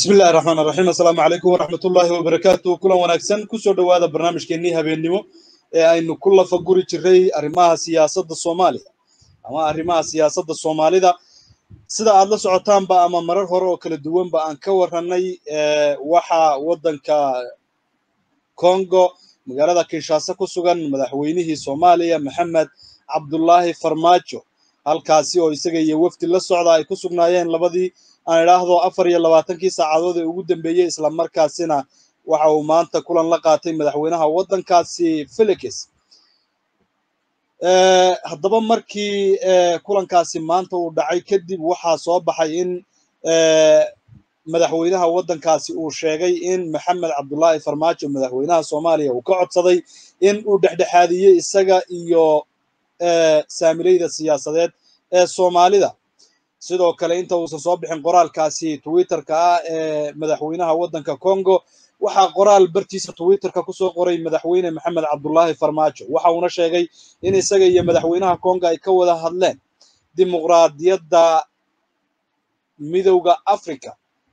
bismi illahi raxmaan raxiim assalaamu calaykum waraxmatullaahi wabarakaatu kulan wanaagsan kusoo dhowaada barnaamijkeennii habeennimo ee aynu ku lafa guri jiray arrimaha siyaasadda soomaaliya ama arrimaha siyaasadda soomaalida sida aad la socotaanba ama marar hore oo kala duwanba aan ka warranay waxa waddanka congo magaalada kinshasa ku sugan madaxweynihii soomaaliya maxamed cabdullaahi farmaajo halkaasi oo isaga iyo wafdi la socda ay ku sugnaayeen labadii aan idhaahdo afar iyo labaatankii saacadood ee ugu dambeeyey islamarkaasina waxa uu maanta kulan la qaatay madaxweynaha waddankaasi felix haddaba markii kulankaasi maanta uu dhacay kadib waxaa soo baxay in madaxweynaha waddankaasi uu sheegay in maxamed cabdullaahi farmaajo madaxweynaha soomaaliya uu ka codsaday in uu dhexdhexaadiyey isaga iyo saamilayda siyaasadeed ee soomaalida sidoo kale inta uusan soo bixin qoraalkaasi twitterka ah ee madaxweynaha waddanka congo waxaa qoraal bartiisa twitterka kusoo qoray madaxweyne maxamed cabdullaahi farmaajo waxa uuna sheegay in isaga iyo madaxweynaha congo ay ka wada hadleen dimuqraadiyadda midowda africa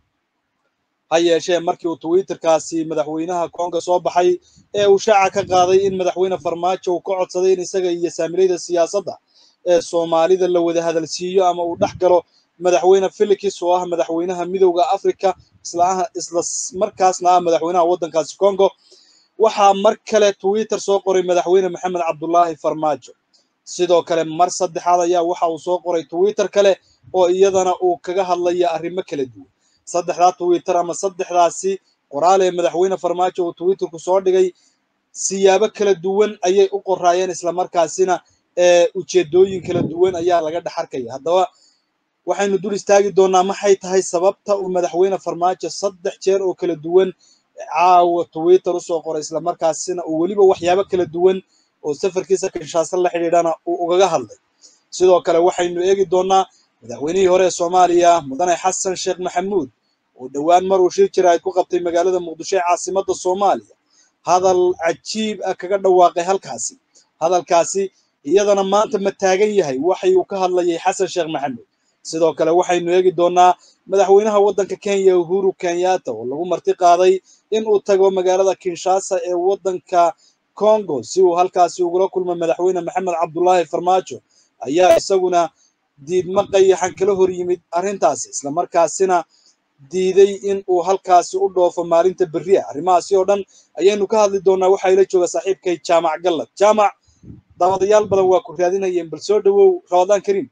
ha yeeshee markii uu twitterkaasi madaxweynaha congo soo baxay ee uu shaaca ka qaaday in madaxweyne farmaajo uu ka codsaday in isaga iyo saamilayda siyaasadda ee soomaalida la wada hadalsiiyo ama uu dhex galo madaxweyne felix oo ah madaxweynaha midowda africa isla markaasna ah madaxweynaha waddankaasi congo waxaa mar kale twitter soo qoray madaxweyne maxamed cabdullaahi farmaajo sidoo kale mar saddexaad ayaa waxa uu soo qoray twitter kale oo iyadana uu kaga hadlaya arrimo kala duwan saddexdaa twitter ama saddexdaasi qoraal ee madaxweyne farmaajo uu twitterku soo dhigay siyaabo kala duwan ayay u qoraayeen islamarkaasina ee ujeedooyin kala duwan ayaa laga dhex arkaya haddaba waxaynu dul istaagi doonaa maxay tahay sababta uu madaxweyne farmaajo saddex jeer oo kala duwan caawa twitter usoo qoray islamarkaasina uu weliba waxyaabo kala duwan oo safarkiisa kinshaaso la xidhiidhana uu ugaga hadlay sidoo kale waxaynu eegi doonaa madaxweynihii hore ee soomaaliya mudane xasan sheekh maxamuud oo dhowaan mar uu shir jiraad ku qabtay magaalada muqdisho ee caasimadda soomaaliya hadal cajiib ah kaga dhawaaqay halkaasi hadalkaasi iyadana maanta ma taagan yahay waxay uu ka hadlayay xasan sheekh maxamuud sidoo kale waxaynu eegi doonaa madaxweynaha waddanka kenya uhuru kenyatta oo lagu marti qaaday in uu tago magaalada kinshasa ee waddanka congo si uu halkaasi ugula kulmo madaxweyne maxamed cabdullaahi farmaajo ayaa isaguna diidmo qayaxan kala hor yimid arrintaasi islamarkaasina diiday in uu halkaasi u dhoofo maalinta berri ah arrimahaasi oo dhan ayaynu ka hadli doonaa waxaa ila jooga saaxiibkay jaamac gallad jaamac daawadayaal badan waa ku raadinayeen bal soo dhowow ramadaan kariim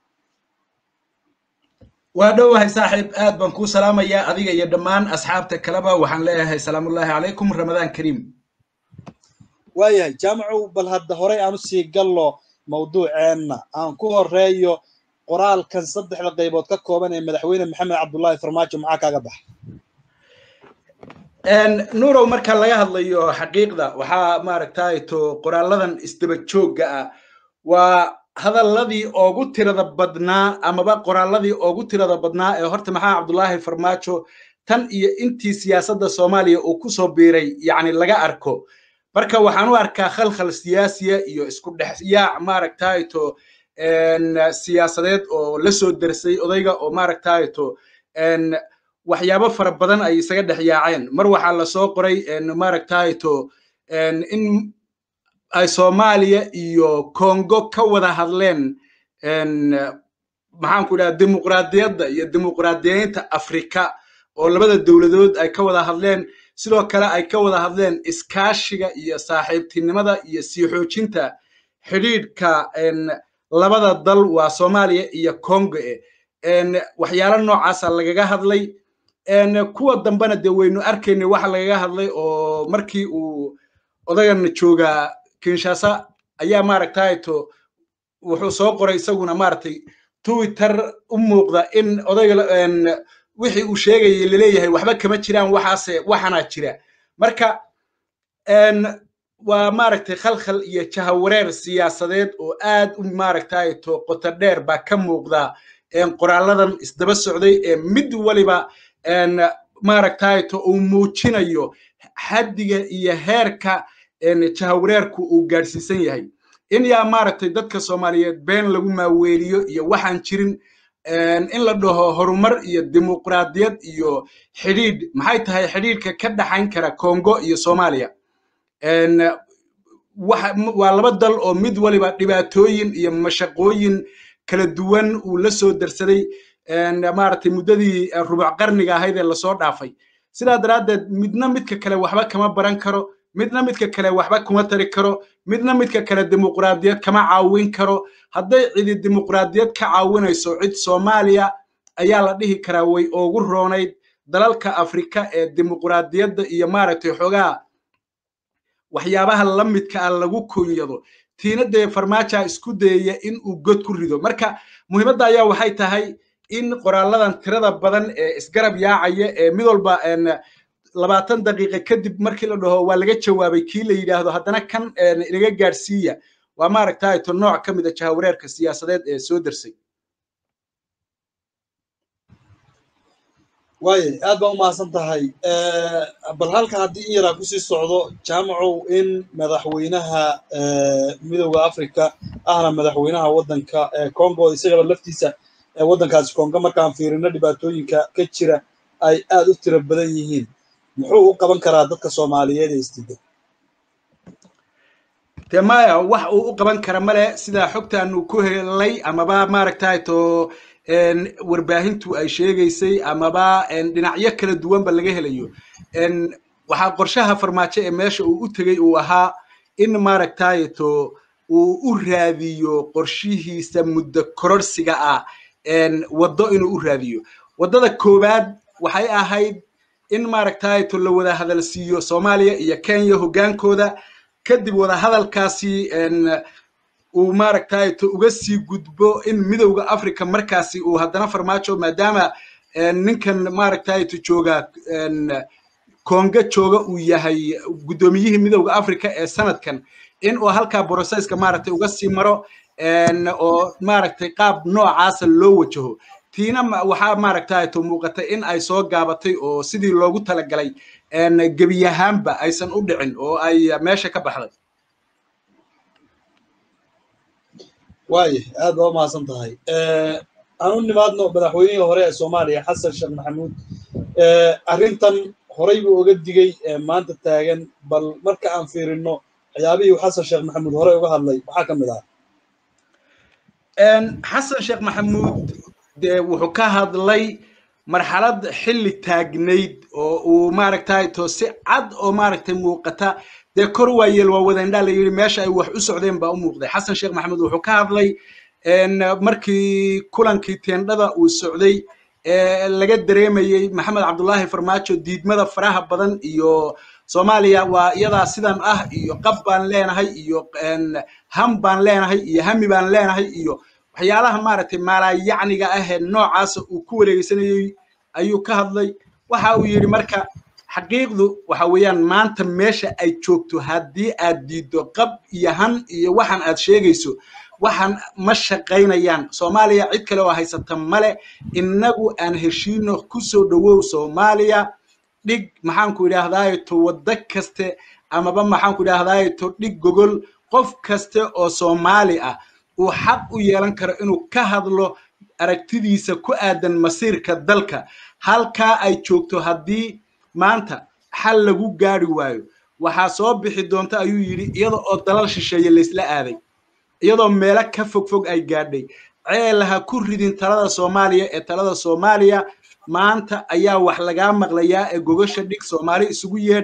waa dhowahay saaxiib aad baan kuu salaamayaa adiga iyo dhammaan asxaabta kaleba waxaan leeyahay salaamullaahi calaykum ramadaan kariim waayahay jaamacow bal hadda horey aan usii gallo mawduuceenna aan ku horeeyo qoraalkan saddexda qaybood ka kooban ee madaxweyne maxamed cabdullaahi farmaajo maxaa kaaga baxa nuurow marka laga hadlayo xaqiiqda waxaa maaragtay to qoraaladan isdaba joogga ah waa hadalladii oogu tirada badnaa amaba qoraaladii oogu tirada badnaa ee horta maxaa cabdullaahi farmaajo tan iyo intii siyaasadda soomaaliya uu ku soo biiray yacni laga arko marka waxaan u arkaa khalkhal siyaasiya iyo isku dhex yaac maaragtay to siyaasadeed oo la soo dersay odayga oo maaragtay to waxyaabo fara badan ay isaga dhex yaaceen mar waxaa lasoo qoray maaragtay to in ay soomaaliya iyo congo ka wada hadleen maxaan ku dhaha dimuqraadiyadda iyo dimuqraadiyeynta afrika oo labada dowladood ay ka wada hadleen sidoo kale ay ka wada hadleen iskaashiga iyo saaxiibtinimada iyo sii xoojinta xidhiidhka labada dal waa soomaaliya iyo congo waxyaalo noocaasa lagaga hadlay kuwa dambena dee waynu arkaynay waxa lagaga hadlay oo markii uu odagan joogaa kinshasa ayaa maaragtay to wuxuu soo qoray isaguna maaragtay twitter u muuqda in odayga wixii uu sheegayay laleeyahay waxba kama jiraan waxaase waxanaa jira marka waa maaragtay khalkhal iyo jahawareer siyaasadeed oo aad u maaragtay to qoto dheer baa ka muuqda qoraaladan isdaba socday ee mid waliba maaragtay to uu muujinayo xaddiga iyo heerka jahawareerku uu gaadhsiisan yahay in yaa maaragtay dadka soomaaliyeed been lagu maaweeliyo iyo waxaan jirin in la dhaho horumar iyo dimuqraadiyad iyo xidhiidh maxay tahay xidhiidhka ka dhaxayn kara congo iyo soomaaliya waa laba dal oo mid waliba dhibaatooyin iyo mashaqooyin kala duwan uu la soo darsaday maaragtay muddadii rubuc qarniga ahayd ee lasoo dhaafay sidaa daraaddeed midna midka kale waxba kama baran karo midna midka kale waxba kuma tari karo midna midka kale dimuqraadiyad kama caawin karo hadday cidi dimuqraadiyad ka caawinayso cid soomaaliya ayaa la dhihi karaa way ugu roonayd dalalka afrika ee dimuqraadiyadda iyo maaragtay xoogaa waxyaabaha la midka ah lagu kunyado tiina dee farmaaja isku dayaya in uu god ku rido marka muhiimadda ayaa waxay tahay in qoraaladan tirada badan ee isgarab yaacaya ee mid walba labaatan daqiiqa kadib markii la dhaho waa laga jawaabay kii la yidhaahdo haddana kan inaga gaadhsiiya waa maaragtay to nooc ka mid a jahawareerka siyaasadeed ee soo dersay waaye aad baa u mahadsan tahay bal halka haddii in yaraa kusii socdo jaamacow in madaxweynaha midowda africa ahna madaxweynaha waddanka congo isagaba laftiisa waddankaasi congo markaan fiirino dhibaatooyinka ka jira ay aad u tiro badan yihiin muxuu u qaban karaa dadka soomaaliyeed ee istida dee maya wax uu u qaban kara male sidaa xogtaanu ku helay amaba maaragtay to warbaahintu ay sheegaysay amaba dhinacyo kala duwanba laga helayo waxaa qorshaha farmaajo ee meesha uu u tegey uu ahaa in maaragtay to uu u raadiyo qorshihiisa muddo kororsiga ah waddo inuu u raadiyo waddada koowaad waxay ahayd in maaragtay to la wada hadalsiiyo soomaaliya iyo kenya hoggaankooda kadib wada hadalkaasi uu maaragtay to uga sii gudbo in midowda africa markaasi uu haddana farmaajo maadaama ninkan maaragtay to jooga konga jooga uu yahay guddoomiyihii midowda africa ee sanadkan in uu halkaa brocesska maaragtay uga sii maro oo maaragtay qaab noocaasa loo wajaho tiina waxaa maaragtay to muuqatay in ay soo gaabatay oo sidii loogu talagalay gebiyahaanba aysan u dhicin oo ay meesha ka baxday waaye aad baa u mahadsan tahay aan u nimaadno madaxweynihii hore ee soomaaliya xasan sheekh maxamuud arrintan horay buu oga digey maanta taagan bal marka aan fiirino waxyaabihii xasan sheekh maxamuud horey uga hadlay maxaa ka mid ah xasan sheekh maxamuud dee wuxuu ka hadlay marxalad xilli taagnayd oo uu maaragtay to si cad oo maaragtay muuqata dee kor waayeel waa wadaindhaa la yidhi meesha ay wax u socdeen baa u muuqday xasan sheekh maxamuud wuxuu ka hadlay markii kulankii teendhada uu socday ee laga dareemayey maxamed cabdullaahi farmaajo diidmada faraha badan iyo soomaaliya waa iyadaa sidan ah iyo qab baan leenahay iyo ham baan leenahay iyo hami baan leenahay iyo waxyaalaha maaragtay maalayacniga ah ee noocaasa uu ku wareegeysanayey ayuu ka hadlay waxa uu yidhi marka xaqiiqdu waxa weeyaan maanta meesha ay joogto haddii aad diiddo qab iyo han iyo waxaan aad sheegayso waxaan ma shaqaynayaan soomaaliya cid kale oo haysata male innagu aan heshiino ku soo dhowow soomaaliya dhig maxaanku idhaahdaaye to waddo kaste amaba maxaanku idhaahdaaye to dhig gogol qof kaste oo soomaali ah uu xaq u yeelan karo inuu ka hadlo aragtidiisa ku aadan masiirka dalka halkaa ay joogto haddii maanta xal lagu gaari waayo waxaa soo bixi doonta ayuu yidhi iyada oo dalal shisheeye laysla aaday iyadoo meelo ka fog fog ay gaadhay ceel ha ku ridin talada soomaaliya ee talada soomaaliya maanta ayaa wax lagaa maqlayaa ee gogasha dhig soomaali isugu yeedh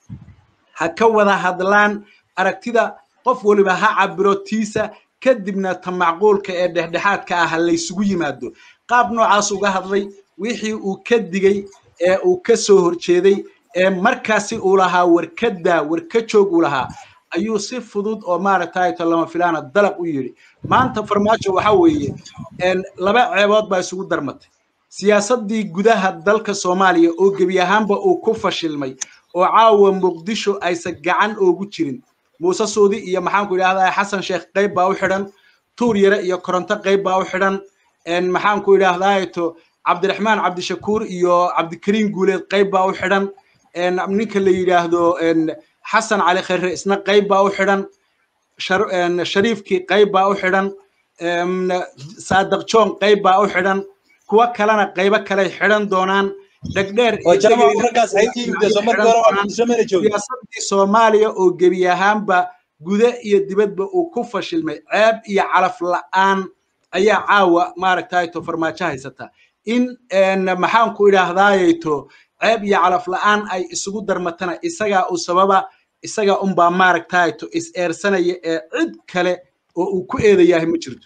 ha ka wada hadlaan aragtida qof waliba ha cabiro tiisa kadibna ta macquulka ee dhexdhexaadka ah laysugu yimaado qaab noocaas uga hadlay wixii uu ka digey ee uu ka soo horjeeday ee markaasi uu lahaa warkadaa warka joog uu lahaa ayuu si fudud oo maaragtay to lama filaana dalaq u yidhi maanta farmaajo waxa weeye laba ceebood baa isugu darmatay siyaasaddii gudaha dalka soomaaliya oo gebi ahaanba uu ku fashilmay oo caawa muqdisho aysan gacan oogu jirin muuse suudi iyo maxaanku idhahdaa xasan sheekh qayb baa u xidhan tuur yare iyo koronto qayb baa u xidhan maxaanku idhahdaa to cabdiraxmaan cabdishakuur iyo cabdikariim guuleed qayb baa u xidhan ninka la yidhaahdo xasan cali khayre isna qayb baa u xidhan shariifkii qayb baa u xidhan saadaq john qayb baa u xidhan kuwo kalena qaybo kale xidhan doonaan dhegdheer siyaasadii soomaaliya oo gebi ahaanba gude iyo dibadba uu ku fashilmay ceeb iyo calaf la'aan ayaa caawa maaragtayto farmaajo haysata in maxaan ku idhaahdayto ceeb iyo calaf la'aan ay isugu darmatana isagaa u sababa isaga unbaa maaragtayto is eersanaya ee cid kale oo uu ku eedayahay ma jirto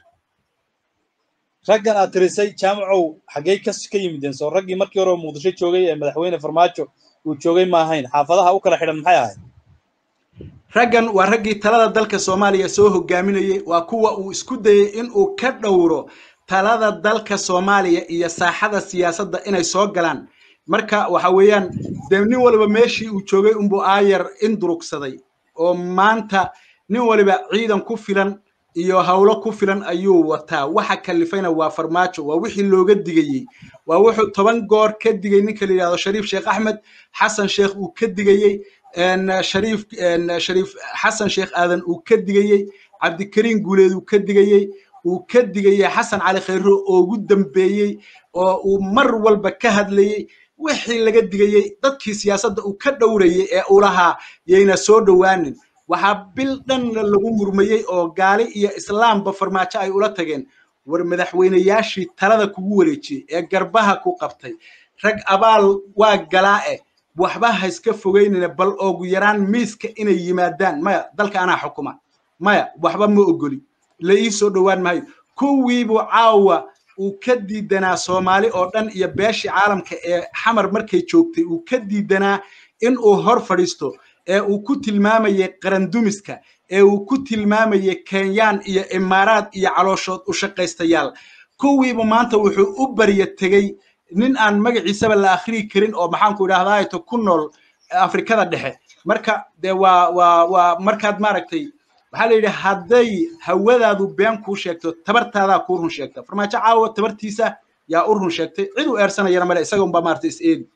raggan aad tirisay jaamacow xaggey ka ka yimideen soo raggii markii hore muqdisho joogay ee madaxweyne farmaajo uu joogay ma ahayn xaafadaha u kala xidhan maxay ahayd raggan waa raggii talada dalka soomaaliya soo hogaaminayay waa kuwa uu isku dayey inuu ka dhowro talada dalka soomaaliya iyo saaxada siyaasadda inay soo galaan marka waxa weeyaan dee nin waliba meeshii uu joogay unbuu aayar indurugsaday oo maanta nin waliba ciidan ku filan iyo hawlo ku filan ayuu wataa waxa kalifayna waa farmaajo waa wixii looga digayey waa wuxuu toban goor ka digay ninka la yidhahdo shariif sheekh axmed xasan sheekh uu ka digayey shariif shariif xasan sheekh aadan uu ka digayey cabdikariin guuleed uu ka digayey uu ka digayey xasan cali khayro oo ugu dambeeyey oo uu mar walba ka hadlayey wixii laga digayey dadkii siyaasadda uu ka dhowrayey ee uu lahaa yayna soo dhowaanin waxaa bil dhanna lagu murmayey oo gaali iyo islaamba farmaajo ay ula tageen war madaxweynayaashii talada kugu wareejiyey ee garbaha ku qabtay rag abaal waa galaa eh waxba ha iska fogeynina bal oogu yaraan miiska inay yimaadaan maya dalka anaa xukuma maya waxba ma ogoli la ii soo dhowaan maayo kuwiibuu caawa uu ka diidanaa soomaali oo dhan iyo beeshii caalamka ee xamar markay joogtay uu ka diidanaa in uu hor fadhiisto ee uu ku tilmaamayay qarandumiska ee uu ku tilmaamayay kenyaan iyo imaaraad iyo calooshood u shaqaystayaal kuwiibu maanta wuxuu u barya tegey nin aan magaciisaba la akhriyi karin oo maxaanku idhahdaato ku nool afrikada dhexe marka dee waa waa waa markaad maaragtay waxaa la yidhi hadday hawadaadu been kuu sheegto tabartaadaa kuu run sheegta farmaajo caawa tabartiisa yaa u run sheegtay cid u eersanayana male isaga unbaa maaragtay is eegi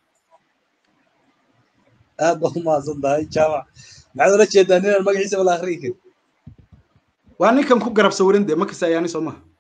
aad baad umahadsan tahay jaamac maxaad ula jeedaa ninaan magaciisaba la akhriyi karin waa ninkan ku garab sawirin dee makasa ayaani soo maha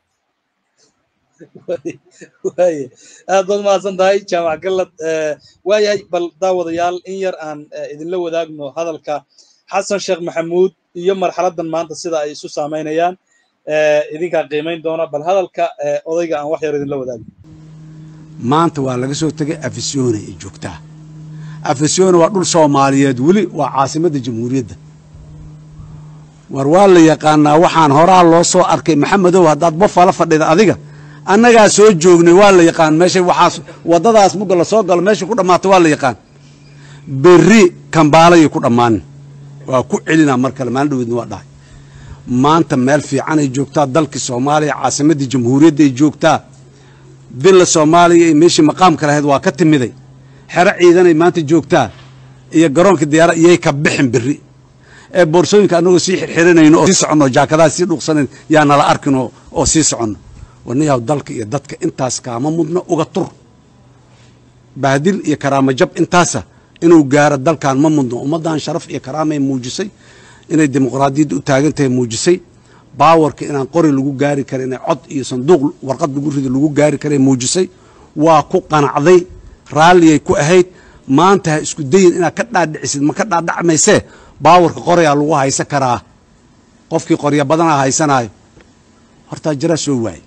waaye aad baad umahadsan tahay jaamac gallad waayahay bal daawadayaal in yar aan idinla wadaagno hadalka xasan sheekh maxamuud iyo marxaladdan maanta sida ay isu saamaynayaan idinkaa qiimayn doona bal hadalka odayga aan wax yar idinla wadaagno maanta waa laga soo tegay afisyoone ay joogtaa afisyoone waa dhul soomaaliyeed weli waa caasimadda jamhuuriyadda war waa la yaqaanaa waxaan horaa loo soo arkay maxamedow haddaad bofala fadhida adiga annagaa soo joognay waa la yaqaan meesha waxaas waddadaas mugga la soo galo meesha ku dhammaatay waa la yaqaan berri kambaalayay ku dhammaanin waa ku celinaa mar kale maalin dhaweedna waa dhahay maanta meel fiicanay joogtaa dalkii soomaaliya caasimaddii jamhuuriyadday joogtaa villa soomaaliya iyo meeshii maqaamka lahayd waa ka timiday xero ciidanay maanta joogtaa iyo garoonka diyaara iyay ka bixin berri ee boorsooyinka annagoo sii xirxiranayno oo sii soconno jaakadaha sii dhuuqsanayn yaa nala arkin oo sii soconno warniyahaw dalka iyo dadka intaas kaama mudno uga tur bahdil iyo karaamo jab intaasa inuu gaaro dalkan ma mudno ummaddan sharaf iyo karaamay muujisay inay dimuqraadiyadda u taagan tahay muujisay baawarka inaan qori lagu gaari karin inay cod iyo sanduuq warqad lagu rido lagu gaari karay muujisay waa ku qanacday raalliyay ku ahayd maanta ha isku dayin inaad ka dhaadhicisid ma ka dhaadhacmaysee baawarka qoryaa lagu haysan karaa qofkii qorya badanaa haysanaayo hortaa jaraa soo waaye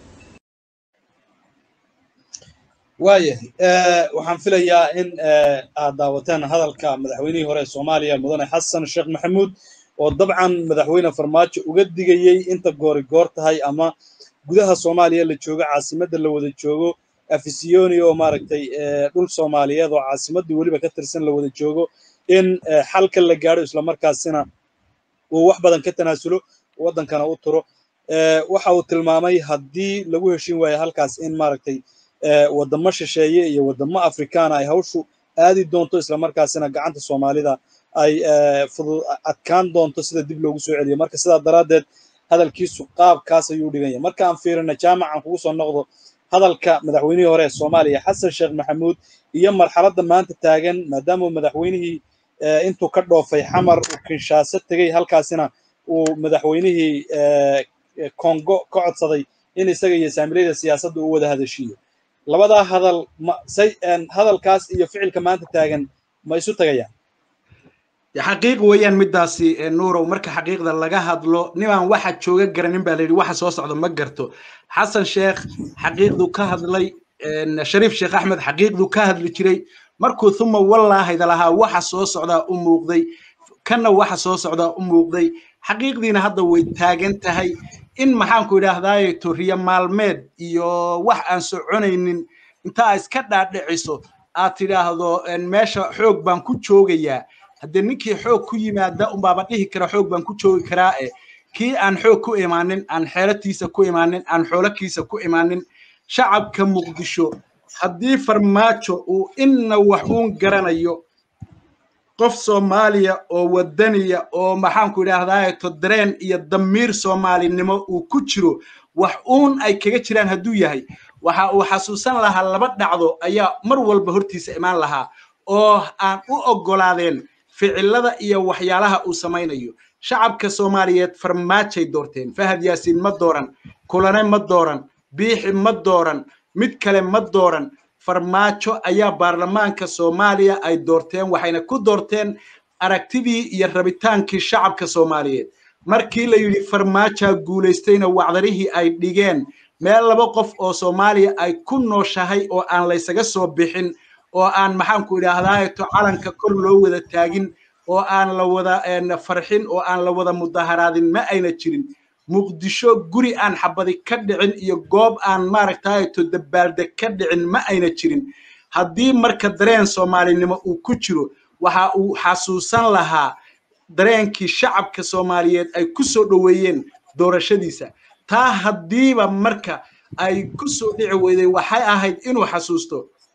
waayahay waxaan filayaa in aad daawateen hadalka madaxweynihii hore ee soomaaliya mudane xasan sheekh maxamuud oo dabcan madaxweyne farmaajo uga digayey inta goori goor tahay ama gudaha soomaaliya la joogo caasimadda la wada joogo afisiyoni oo maaragtay dhul soomaaliyeed oo caasimadda weliba ka tirsan la wada joogo in xalka la gaadho islamarkaasina uu wax badan ka tanaasulo waddankana u turo waxa uu tilmaamay haddii lagu heshin waayo halkaas in maaragtay waddamo shisheeye iyo waddamo afrikaana ay hawshu aadi doonto islamarkaasina gacanta soomaalida ay fudud adkaan doonto sida dib loogu soo celiyo marka sidaa daraaddeed hadalkiisu qaabkaas ayuu dhiganya marka aan fiirina jaamacan kugu soo noqdo hadalka madaxweynihii hore ee soomaaliya xasan sheekh maxamuud iyo marxaladda maanta taagan maadaama madaxweynihii intuu ka dhoofay xamar uu kinshaaso tegey halkaasina uu madaxweynihii kongo ka codsaday in isaga iyo saamilayda siyaasadda uu wada hadashiiyo labadaa hadal ma say hadalkaas iyo ficilka maanta taagan ma isu tagayaan xaqiiq weeyaan midaasi nuurow marka xaqiiqda laga hadlo nimaan waxa jooga garanin baa layidhi waxa soo socda ma garto xasan sheekh xaqiiqdu ka hadlay shariif sheekh axmed xaqiiqdu ka hadli jiray markuu uma wallaahayda lahaa waxa soo socdaa u muuqday kanna waxa soo socdaa u muuqday xaqiiqdiina hadda way taagan tahay in maxaanku idhaahdaaye toriya maalmeed iyo wax aan soconaynin intaa iska dhaadhiciso aad tidhaahdo meesha xoog baan ku joogayaa haddee ninkii xoog ku yimaada unbaaba dhihi kara xoog baan ku joogi karaa e kii aan xoog ku imaanin aan xeelatiisa ku imaanin aan xoolakiisa ku imaanin shacabka muqdisho haddii farmaajo uu inna wax uun garanayo qof soomaaliya oo wadaniya oo maxaanku idhaahdaa to dareen iyo damiir soomaalinimo uu ku jiro wax uun ay kaga jiraan hadduu yahay waxa uu xasuusan lahaa laba dhacdo ayaa mar walba hortiisa imaan lahaa oo aan u oggolaadeen ficilada iyo waxyaalaha uu samaynayo shacabka soomaaliyeed farmaajay doorteen fahad yaasiin ma dooran kulane ma dooran biixi ma dooran mid kale ma dooran farmaajo ayaa baarlamaanka soomaaliya ay doorteen waxayna ku doorteen aragtidii iyo rabitaankii shacabka soomaaliyeed markii la yidhi farmaajaa guulaystayna wacdarihii ay dhigeen meel laba qof oo soomaaliya ay ku nooshahay oo aan laysaga soo bixin oo aan maxaanku idhaahdaato calanka kor loo wada taagin oo aan la wada farxin oo aan la wada mudaharaadin ma ayna jirin muqdisho guri aan xabadi ka dhicin iyo goob aan maaragtaato dabaaldeg ka dhicin ma ayna jirin haddii marka dareen soomaalinimo uu ku jiro waxa uu xasuusan lahaa dareenkii shacabka soomaaliyeed ay ku soo dhoweeyeen doorashadiisa taa haddiiba marka ay ku soo dhici weyday waxay ahayd inuu xasuusto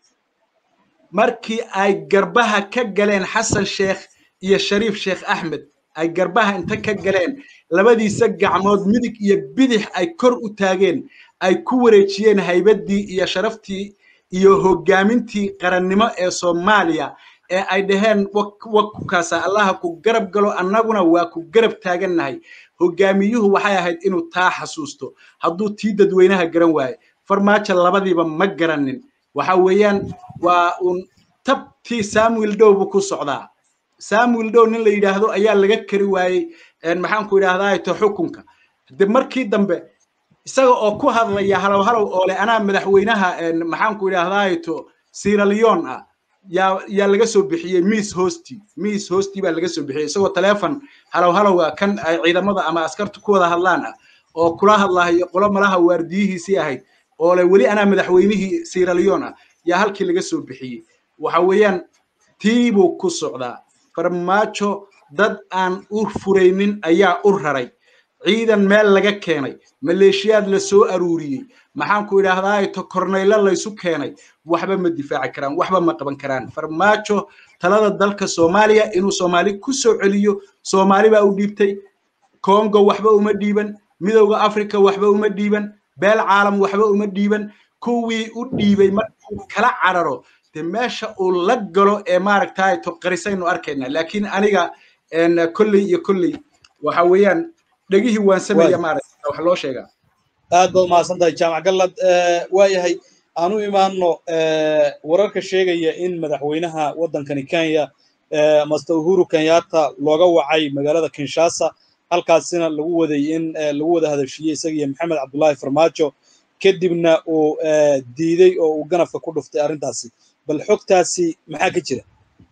markii ay garbaha ka galeen xasan sheekh iyo shariif sheekh axmed ay garbaha inta ka galeen labadiisa gacmood midig iyo bidix ay kor u taageen ay ku wareejiyeen haybaddii iyo sharaftii iyo hoggaamintii qarannimo ee soomaaliya ee ay dhaheen wakukaasa allaha ku garab galo annaguna waa ku garab taagannahay hoggaamiyuhu waxay ahayd inuu taa xasuusto hadduu tii dadweynaha garan waaye farmaajo labadiiba ma garanin waxa weeyaan waa uun tabtii samuel dow buu ku socdaa samuel dow nin la yidhaahdo ayaa laga kari waayey maxaanku idhahdaa to xukunka de markii dambe isaga oo ku hadlaya halow halow oo leh anaa madaxweynaha maxaanku idhahdaa to siraleon ah yaa yaa laga soo bixiyey miss hosti miss hosti baa laga soo bixiyey isagoo taleefon halow halowga kan ay ciidamada ama askartu ku wada hadlaan ah oo kula hadlahayo qolo malaha waardiyihiisii ahayd oo le weli anaa madaxweynihii siraleon ah yaa halkii laga soo bixiyey waxa weeyaan tii buu ku socdaa farmaajo dad aan u furaynin ayaa u raray ciidan meel laga keenay maleeshiyaad la soo aruuriyey maxaanku idhaahdaa to kornaylo laysu keenay waxba ma difaaci karaan waxba ma qaban karaan farmaajo talada dalka soomaaliya inuu soomaali ku soo celiyo soomaali baa u dhiibtay congo waxba uma dhiiban midowda africa waxba uma dhiiban beel caalam waxba uma dhiiban kuwii u dhiibay markuu kala cararo de meesha uu la galo ee maaragtay to qarisaynu arkayna laakiin aniga kolley iyo kolley waxa weeyaan dhegihii waan sameeya maaragta wax loo sheegaa aad baad umahadsan tahay jaamac gallad waa yahay aan u imaanno wararka sheegaya in madaxweynaha waddankani kenya master uhuru kenyatta looga wacay magaalada kinshasa halkaasina lagu waday in lagu wada hadashiiyey isaga iyo maxamed cabdullaahi farmaajo kadibna uu diiday oo uu ganafka ku dhuftay arrintaasi bal xogtaasi maxaa ka jira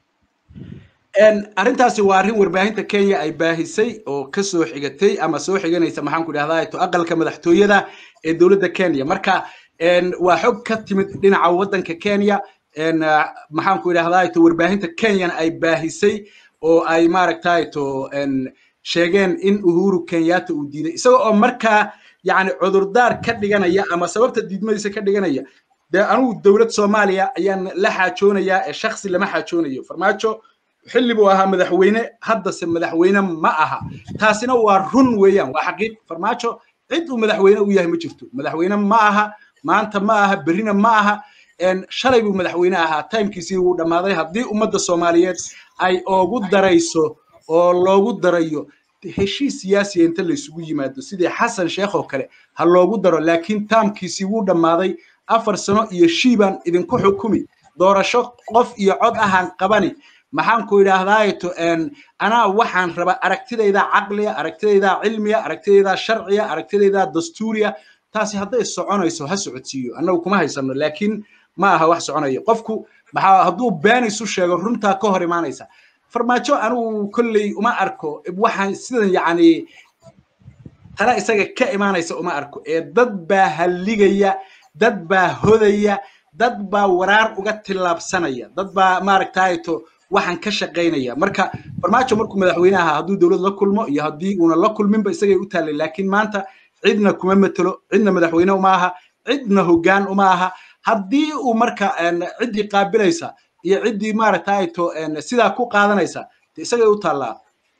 arrintaasi waa arrin warbaahinta kenya ay baahisay oo ka soo xigatay ama soo xiganaysa maxaanku idhahdaa to aqalka madaxtooyada ee dowladda kenya marka waa xog ka timid dhinaca waddanka kenya maxaanku idhahdaa to warbaahinta kenyana ay baahisay oo ay maaragtay to sheegeen in uhuru kenyatta uu diiday isaga oo markaa yani cudurdaar ka dhiganaya ama sababta diidmadiisa ka dhiganaya dee anugu dowlad soomaaliya ayaan la xaajoonayaa ee shaksi lama xaajoonayo farmaajo xilli buu ahaa madaxweyne haddase madaxweyne ma aha taasina waa run weeyaan waa xaqiiq farmaajo cid uu madaxweyne u yahay ma jirto madaxweyne ma aha maanta ma aha berrina ma aha shalay buu madaxweyne ahaa timekiisii wuu dhammaaday haddii ummadda soomaaliyeed ay oogu darayso oo loogu darayo heshiis siyaasiya inta laysugu yimaado sidii xasan sheekh oo kale ha loogu daro laakiin taamkiisii wuu dhammaaday afar sano iyo shiibaan idinku xukumi doorasho qof iyo cod ahaan qabani maxaan ku idhaahdaato anaa waxaan raba aragtidayda caqliya aragtidayda cilmiya aragtidayda sharciya aragtidayda dastuuriya taasi hadday soconayso ha socodsiiyo annagu kuma haysano laakiin ma aha wax soconaya qofku maxaa hadduu been isu sheego runtaa ka hor imaanaysa farmaajo anigu kolley uma arko waxaan sidan yacni tala isaga ka imaanaysa uma arko ee dad baa halligaya dad baa hodaya dad baa waraar uga tillaabsanaya dad baa maaragtayto waxaan ka shaqaynaya marka farmaajo markuu madaxweyne ahaa hadduu dowlad la kulmo iyo haddii uuna la kulminba isagay u taallay laakiin maanta cidna kuma matelo cidna madaxweyne uma aha cidna hoggaan uma aha haddii uu marka ciddii qaabilaysa iyo ciddii maaragtayto sidaa ku qaadanaysa isagay u taallaa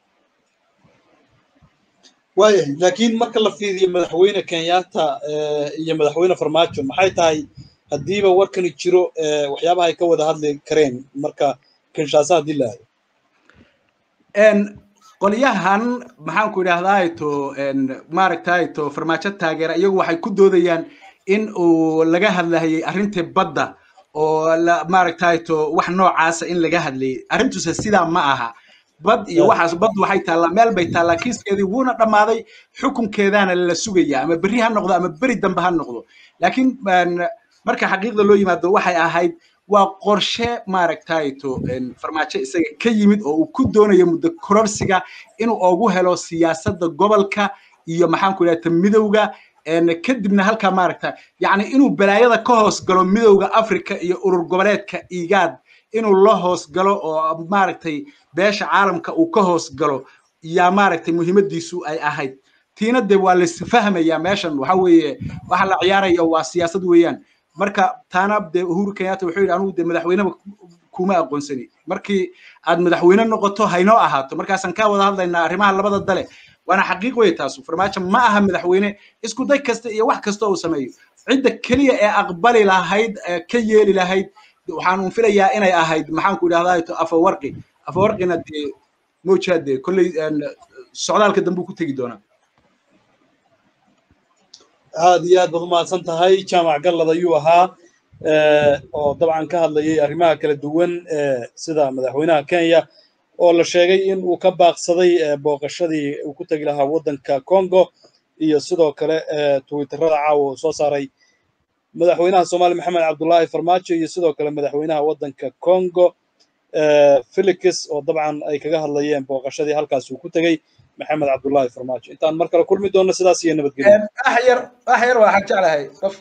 waayahay laakiin marka la fiiriyo madaxweyne kenyatta iyo madaxweyne farmaajo maxay tahay haddiiba warkani jiro waxyaabaha ay ka wada hadli kareen marka kinshasa haddii la aado qolyahan maxaan ku idhahdaato maaragtayto farmaajo taageera iyagu waxay ku doodayaan in uu laga hadlahayay arrintii badda oo maaragtayto wax noocaasa in laga hadlayay arrintuse sidaa ma aha bad iyo waxaas bad waxay taallaa meel bay taallaa kiiskeedii wuuna dhammaaday xukunkeedaana la sugaya ama berri ha noqdo ama beri dambe ha noqdo laakiin marka xaqiiqda loo yimaado waxay ahayd waa qorshe maaragtayto farmaajo isaga ka yimid oo uu ku doonayo muddo kororsiga inuu ugu helo siyaasadda gobolka iyo maxaan ku idhahda midowga kadibna halkaa maaragta yacni inuu balaayada ka hoos galo midowga africa iyo urur goboleedka igaad inuu la hoos galo oo maaragtay beesha caalamka uu ka hoos galo yaa maaragtay muhiimadiisu ay ahayd tiina de waa laisfahmaya meeshan waxa weeye waxa la ciyaaraya waa siyaasad weeyaan marka taana de uhuru kenyatta wuxuu yidhi anugu de madaxweyneba kuma aqoonsani markii aad madaxweyne noqoto haynoo ahaato markaasaan ka wada hadlaynaa arrimaha labada dale waana xaqiiq wey taasu farmaajo ma aha madaxweyne isku day kasta iyo wax kasta uu sameeyo cidda keliya ee aqbali lahayd ka yeeli lahayd waxaan un filayaa inay ahayd maxaan ku idhahdaa afawarqi afawarqina dee mojaa dee kolley socdaalka dambe ku tegi doonaa aad iyo aad baad umahadsan tahay jaamac gallad ayuu ahaa oo dabcan ka hadlayay arrimaha kala duwan sida madaxweynaha kenya oo la sheegay in uu ka baaqsaday booqashadii uu ku tegi lahaa waddanka congo iyo sidoo kale twitterada caawa uu soo saaray madaxweynaha soomaaliya maxamed cabdullaahi farmaajo iyo sidoo kale madaxweynaha waddanka congo felix oo dabcan ay kaga hadlayeen booqashadii halkaas uu ku tegey maxamed cabdullaahi farmaajo intaan mar kale kulmi doonno sidaas iyo nabadgelyo axyar axyar waxaan jeclahay qof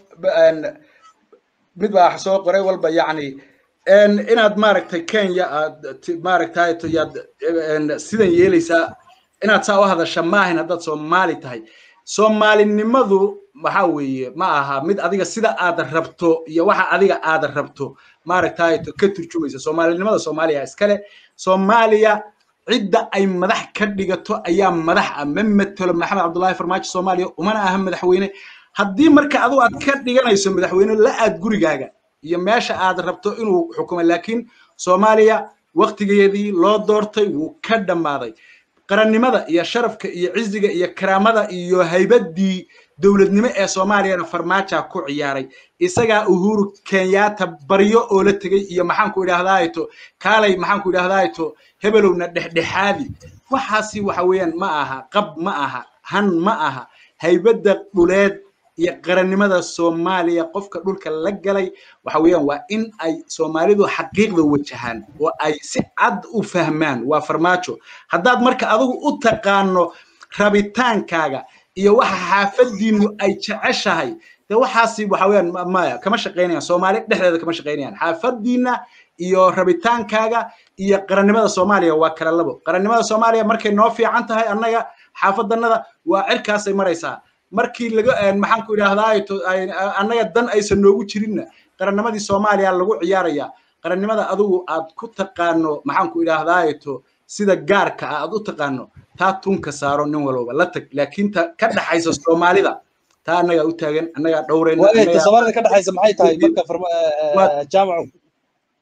mid baa soo qoray walba yacni inaad maaragtay kenya aad maaragtay yaad sidan yeelaysaa inaad saa u hadasha maahayn haddaad soomaali tahay soomaalinimadu waxa weeye ma aha mid adiga sida aad rabto iyo waxa adiga aad rabto maaragtay ka turjumaysa soomaalinimada soomaaliya iskale soomaaliya cidda ay madax ka dhigato ayaa madax ah ma matelo maxamed cabdullaahi farmaajo soomaaliya umana aha madaxweyne haddii marka adigu aad ka dhiganayso madaxweyne la aad gurigaaga iyo meesha aad rabto inuu xukumo laakiin soomaaliya waktigeedii loo doortay wuu ka dhammaaday qarannimada iyo sharafka iyo ciziga iyo karaamada iyo haybaddii dowladnimo ee soomaaliyana farmaaja ku ciyaaray isagaa uhuru kenyatta baryo oo la tegey iyo maxaanku idhaahdaato kaalay maxaanku idhaahdaato hebelowna dhexdhexaadi waxaasi waxa weeyaan ma aha qab ma aha han ma aha haybadda dhuleed iyo qarannimada soomaaliya qofka dhulka la galay waxa weeyaan waa in ay soomaalidu xaqiiqda wajahaan oo ay si cad u fahmaan waa farmaajo haddaad marka adigu u taqaano rabitaankaaga iyo waxa xaafadiinu ay jeceshahay de waxaasi waxa weeyaan maya kama shaqaynayaan soomaali dhexdeeda kama shaqaynayaan xaafadiina iyo rabitaankaaga iyo qarannimada soomaaliya waa kala labo qarannimada soomaaliya markay noo fiican tahay annaga xaafadanada waa cirkaasay maraysaa markii laga maxaan ku idhaahdaa annaga dan aysan noogu jirinna qarannimadii soomaaliya lagu ciyaaraya qarannimada adigu aad ku taqaano maxaan ku idhaahdaato sida gaarka ah aad u taqaano taa tunka saaro nin walba la tag laakiin ta ka dhaxaysa soomaalida taa annagaa u taagan annagaa dhowrayna soomaalida ka dhaxaysa maxay tahay marka jaamacu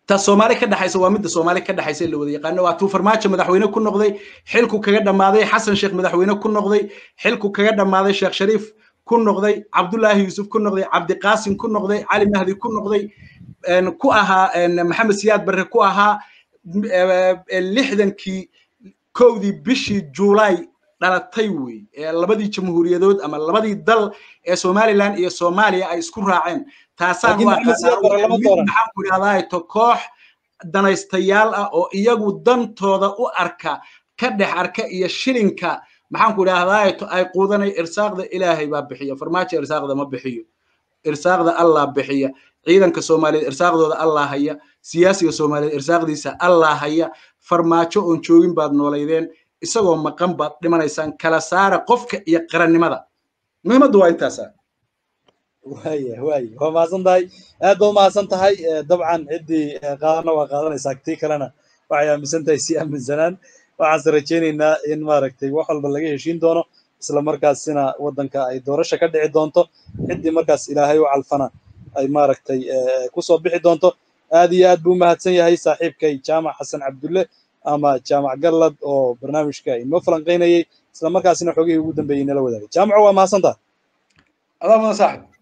ta soomaali ka dhaxaysa waa midda soomaali ka dhaxaysa la wada yaqaano waa tuu farmaajo madaxweyne ku noqday xilku kaga dhammaaday xasan sheekh madaxweyne ku noqday xilku kaga dhammaaday sheekh shariif ku noqday cabdullaahi yuusuf ku noqday cabdiqaasim ku noqday cali mahdi ku noqday ku ahaa maxamed siyaad barre ku ahaa lixdankii kowdii bishii juulaay dhalatay wey labadii jamhuuriyadood ama labadii dal ee somaliland iyo soomaaliya ay isku raaceen taasaan maxaan ku idhahdaato koox danaystayaal ah oo iyagu dantooda u arka ka dhex arka iyo shilinka maxaan ku idhahdaato ay quudanay irsaaqda ilaahay baa bixiya farmaajo irsaaqda ma bixiyo irsaaqda allah bixiya ciidanka soomaaliyeed irsaaqdooda allah haya siyaasiga soomaaliyeed irsaaqdiisa allah haya farmaajo oon joogin baad noolaydeen isagoo maqan baad dhimanaysaan kala saara qofka iyo qarannimada muhiimaddu waa intaasa waya waya waa mahadsan tahay aad baad umahadsan tahay dabcan ciddii qaadana waa qaadanaysaa tii kalena waxay aaminsan tahay si aaminsanaan waxaanse rajaynaynaa in maaragtay wax walba laga heshiin doono isla markaasina waddanka ay doorasha ka dhici doonto ciddii markaas ilaahay u calfana ay maaragtay kusoo bixi doonto aad iyo aad buu umahadsan yahay saaxiibkay jaamac xasan cabdulle ama jaamac gallad oo barnaamijka inoo falanqaynayay isla markaasina xogihii ugu dambeeyey nala wadaagay jaamaco waa mahadsan tahay adaa mudan saaxib